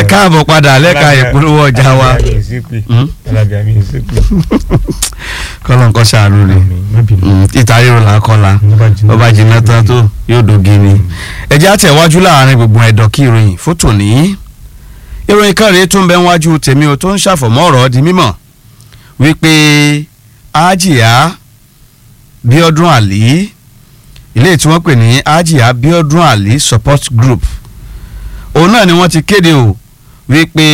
káàbọ̀ padà lẹ́ka ìpolówó ọjà wa Hmm? alábíà mi ṣe pé kọ́lọ̀ nǹkan ṣàánú ni má bínú Mm, ìta ríro là ń kọ́la ó bá jiná tán tó yóò dogi ni. ẹjẹ́ àtẹ̀wájú láàrin gbogbo ẹ̀dọ̀ kí ìròyìn fótò ní. ìròyìn kan rèé tó ń bẹ wájú tèmi o tó ń ṣàfọ̀mọ́ ọ̀rọ̀ di mímọ̀ wípé ájìyá bíọ́dún àlí ilé tí wọ́n pè ní ájìyá bíọ́dún àlí support group òun náà ni wọ́n ti kéde o wípé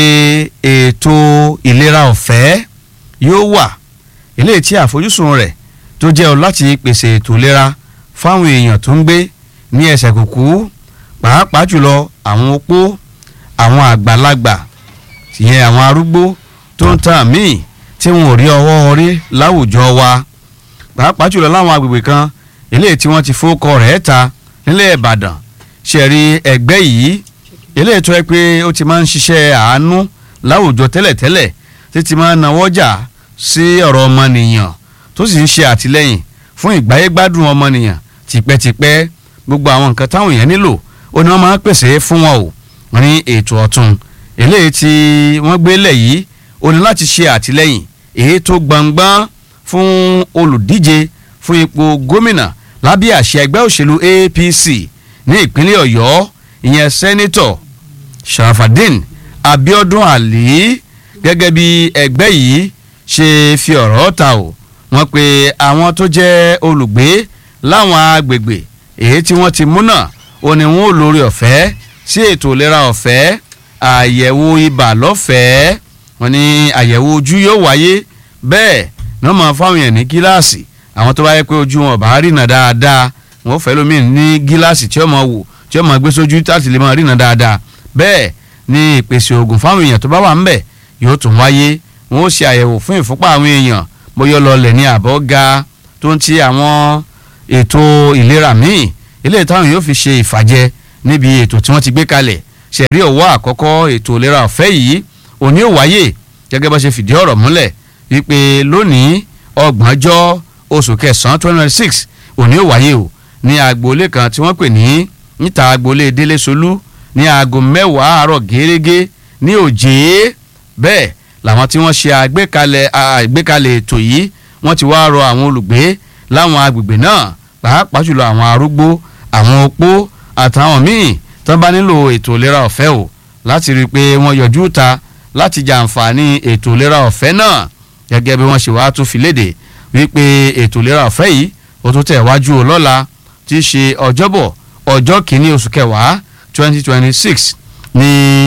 ètò ìlera ọ̀fẹ́ yóò wà ilé tí àfojúsùn rẹ̀ tó jẹ́ ọ láti pèsè ètò ìlera fáwọn èèyàn tó ń gbé ní ẹsẹ̀ kùkú pàápàá jùlọ àwọn opó àwọn àgbàlagbà ìyẹn àwọn arúgbó tó ń tàn míì tí wọn ò rí ọwọ́ orí láwùjọ wa pàápàá jùlọ láwọn agbègbè kan eléyìí tí wọ́n ti fowókọ rẹ̀ ta nílẹ̀ Ìbàdàn ṣẹ̀rí ẹgbẹ́ yìí eléyìí tó yẹ pé ó ti máa ń ṣiṣẹ́ àánú láwùjọ tẹ́lẹ̀tẹ́lẹ̀ títí máa ń nawọ́ jà sí ọ̀rọ̀ ọmọnìyàn tó sì ń ṣe àtìlẹ́yìn fún ìgbáyégbádùn ọmọnìyàn tipẹ́tipẹ́ gbogbo àwọn nǹkan táwọn èèyàn nílò ó ní wọ́n máa ń pèsè fún wọn o wọ́n ní ètò ọ̀tun eléyìí tí wọ́n gbé lẹ̀ yìí ó ní láti ṣe àtìlẹ́yìn èyí tó gbangban fún olùdíje fún ipò gómìnà lábẹ́ àṣẹ ẹgbẹ́ òṣèlú APC ní ìpínlẹ̀ Ọ̀yọ́ ìyẹn sẹ́nitọ̀ Sharafadin Abiodun Ali gẹ́gẹ́ bí ẹgbẹ́ yìí ṣe fi ọ̀rọ̀ ta o wọ́n pe àwọn tó jẹ́ olùgbé láwọn agbègbè èyí tí wọ́n ti múnà ó ní wọn ò lórí ọ̀fẹ́ sí ètò ìlera ọ̀fẹ́ àyẹ̀wò ibà lọ́fẹ̀ẹ́ wọ́n ní àyẹ̀wò ojú yóò wáyé bẹ́ẹ̀ náà máa fáwọn èèyàn ní gíláàsì àwọn tó bá yẹ pé ojú wọn bá rìnà dáadáa wọn fẹ́ lómi ní gíláàsì tí ó máa wò tí ó máa gbé sójú láti lè máa rìnà dáadáa bẹ́ẹ̀ ni ìpèsè oògùn fáwọn èèyàn tó bá wà ńbẹ̀ yóò tún wáyé wọn ó ṣe àyẹ̀wò fún ìfúnpá àwọn èèyàn bóyá lọlẹ̀ ní àbọ̀ ga tó ń ti àwọn ètò ìlera míì eléyìí táwọn yóò fi ṣe ìfàjẹ níbi ètò tí wọ́n ti gbé kalẹ̀ ṣẹ̀rí ọ̀wọ́ àkọ́kọ́ ètò ìlera ọ̀fẹ́ yìí òní ò wáyé gẹ́gẹ́ bá ṣe fìdí ọ̀rọ̀ múlẹ̀ wípé lónìí ọgbọ̀njọ́ oṣù kẹsàn-án twenty twenty six òní ò wáyé o ní agboolé kan tí wọ́n pè ní níta agboolé délé solú ní aago mẹ́wàá àárọ̀ gẹ́gẹ́ ní òjé bẹ́ẹ̀ làwọn tí wọ́n ṣe àgbékalẹ̀ àgbékalẹ̀ ètò yìí wọ́n ti wá rọ àwọn olùgbé láwọn agbègbè náà pàápàá jùlọ àwọn arúgbó àwọn opó àtàwọn míì tó bá nílò ètò ìlera ọ̀fẹ́ o láti rí i pé wọ́n yọjú ta láti jàǹfààní ètò ìlera ọ̀fẹ́ náà gẹ́gẹ́ bí wọ́n ṣe wá tún fi léde wípé ètò ìlera ọ̀fẹ́ yìí ó tún tẹ̀ wájú o lọ́la tí í ṣe ọjọ́bọ̀ ọjọ́ kìíní oṣù kẹwàá twenty twenty six ní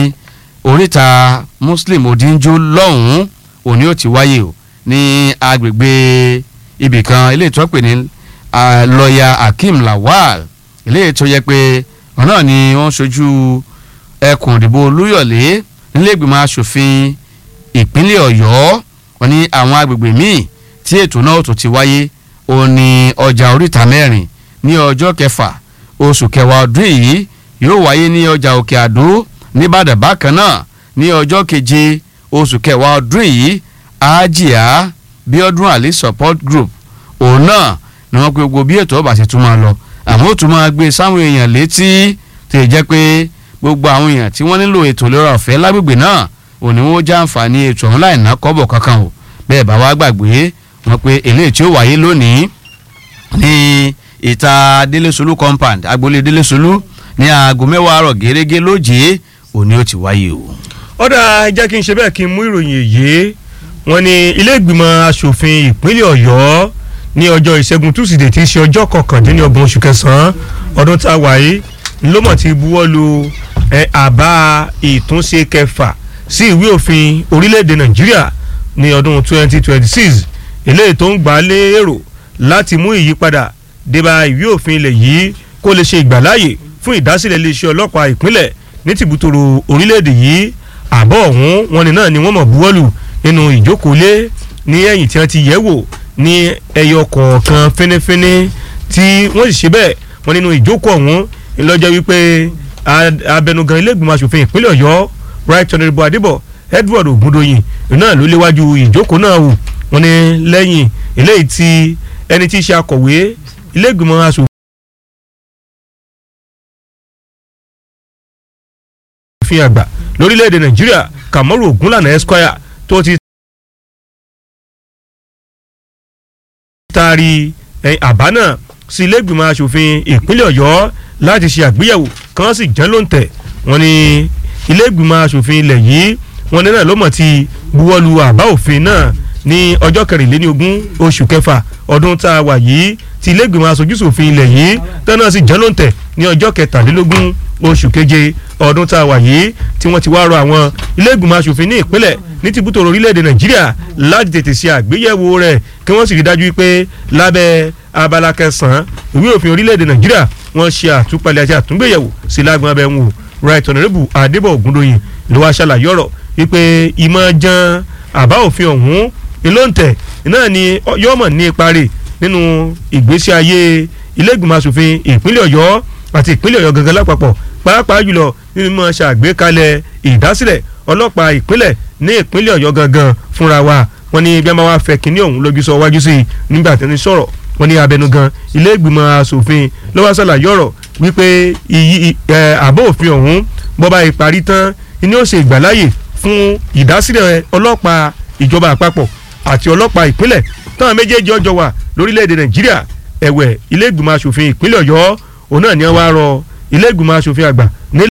oríta muslim odinjo lọ́hùn-ún òní ó ti wáyé o ní agbègbè ibìkan ilé ìtọ́pẹ̀ ní lọ́ọ̀yà akeem lawal ilé ètò yẹ pé ọ̀nà ni wọ́n ṣojú ẹkùn ìdìbò olúyọ̀lé nílẹ̀gbìmọ̀ asòfin ìpínlẹ̀ ọ̀yọ́ wọn ní àwọn agbègbè míì tí ètò náà tó ti wáyé ó ní ọjà oríta mẹ́rin ní ọjọ́ kẹfà oṣù kẹwàá ọdún yìí yóò wáyé ní ọjà òkè àdó nìbàdàn bákan náà ní ọjọ́ keje oṣù kẹwàá ọdún yìí àjíà bíọ́dún àlè support group òun náà ni wọ́n pe gbogbo bí ètò ọba ṣe tún máa lọ àmọ́ ó tún máa gbé sáwọn èèyàn létí tó jẹ́ pé gbogbo àwọn èèyàn tí wọ́n nílò ètò ìlera ọ̀fẹ́ lágbègbè náà òní wọn ó jàǹfààní ètò ọ̀hún láì ná kọ́bọ̀ kankan o bẹ́ẹ̀ bá wá gbàgbé wọn pé eléyìí tí ó wáyé lónìí ní ìta délésolú compound agboolé délésolú ní aago mẹ́wàá àárọ̀ gẹ́gẹ́ lójì òní ó ti wáyé o. ọ̀dà jẹ́ kí n ṣe bẹ́ẹ̀ kí n mú ìròyìn èyí wọ́n ní ilé ìgbìmọ̀ asòfin ìpínlẹ̀ ọ̀yọ́ ní ọjọ́ ìṣẹ́gun túsìdè tí í ṣe ọjọ́ kọkàndínlọ́gbọ̀n oṣù kẹsàn-án ọdún tá a wà yìí ńlọ́mọ̀ ti buwọ́ lu àbá ìtúnṣe kẹfà sí ìwé òfin orílẹ̀-èdè nàìjíríà ní ọdún 2026 eléyìí tó ń gbà lé èrò láti mú ìyípadà débà ìwé òfin ilẹ̀ yìí kó lè ṣe ìgbàláyè fún ìdásílẹ̀ iléeṣẹ́ ọlọ́pàá ìpínlẹ̀ ní tìbútòrò orílẹ̀-èdè yìí àbọ̀ ọ̀hún wọn ni náà ni wọ́n mọ̀ buwọ́lù nínú ìjókòólé ní ẹ̀yìn tí wọ́n ti yẹ̀ wò ní ẹyọ kọ̀ọ̀kan fínífíní tí wọ́n sì ṣe bẹ́ẹ̀ wọ́n nínú ìjókòó ọ̀hún ńlọ́jọ́ wípé abẹnugan ilé ìgbìmọ̀ asòfin ìpínlẹ̀ ọ̀yọ́ right honourable adébọ̀ edward ogundoyin náà ló léwájú ìjókòó náà wò wọ́n ní lẹ́yìn eléyìí tí ẹni tí í ṣe akọ̀wé ilé ìgbìmọ̀ asòfin òfin àgbà lórílẹ̀‐èdè nàìjíríà kàmọ́rù ògúnlànà esquire tó ti taari àbá náà sí ilé-ìgbìmọ̀ asòfin ìpínlẹ̀ ọ̀yọ́ láti ṣe àgbéyẹ̀wò kan sì jẹ́ ló ń tẹ̀ wọ́n ní ilé-ìgbìmọ̀ asòfin ilẹ̀ yìí wọ́n ní náà ló mọ̀ ti buwọ́lu àbá òfin náà ní ọjọ́ kẹrìnlélẹ́ni ogún oṣù kẹfà ọdún tá a wà yìí ti ilé-ìgbìmọ̀ asojúṣòfin ilẹ̀ yìí tẹ́nà sì jẹ́ ló ń tẹ̀ ní ọjọ́ kẹtàlélógún oṣù keje ọdún tá a wà yìí tí wọ́n ti wá rọ àwọn ilé-ìgbìmọ̀ asòfin ní ìpínlẹ̀ ní tìbútò orílẹ̀-èdè nàìjíríà láti tètè ṣe àgbéyẹ̀wò rẹ̀ kí wọ́n sì rí dájú pé lábẹ́ abala kẹsàn-án ìwé òfin orílẹ̀-èdè nàìjíríà wọ́n ṣe àtúpalẹ̀ àti àtúngbéyẹ̀wò sí lágbọn abẹ́ wọn right honourable adébọ̀ ògúndòyìn ló wá ṣàlàyé ọ̀rọ̀ wípé ìmọ̀ jan àbá òfin ọ̀hún ìlóǹtẹ̀ náà ni yóò mọ̀ ní ipa rẹ̀ nínú ìgbésí ayé ilé-ìgbìmọ̀ asòfin ìpínlẹ̀ ọ̀yọ́ àti ìpínlẹ̀ ọ̀yọ́ gangan lápapọ̀ pàápàá jùlọ nínú mọ̀ ṣàgbékalẹ̀ ìdásílẹ̀ ọlọ́pàá ìpínlẹ̀ ní ìpínlẹ̀ ọ̀yọ́ gangan fúnra wa wọ́n ní bí a máa wá fẹ́ kínní ọ̀hún lójú sọ wájú sí i nígbà tí wọ́n sọ̀rọ̀ wọ́n ní abẹnugan ilé ìgbìmọ̀ asòfin ló wá ṣàlàyé ọ̀rọ̀ wípé àbọ̀ òfin ọ̀hún bọ́ba ìparí tán ni ó ṣe ìgbàláyè fún ìdásílẹ̀ ọlọ́pàá ìjọba àpapọ̀ àti ọlọ́pàá ìpínlẹ̀ táwọn méjèèjì ọjọ́ wà lórílẹ̀‐èdè nàìjíríà ẹ̀wẹ̀ ilé ìgbìmọ̀ asòfin ìpínlẹ̀ ọ̀yọ́ òun náà ni wọ́n wá rọ ilé ìgbìmọ̀ asòfin àgbà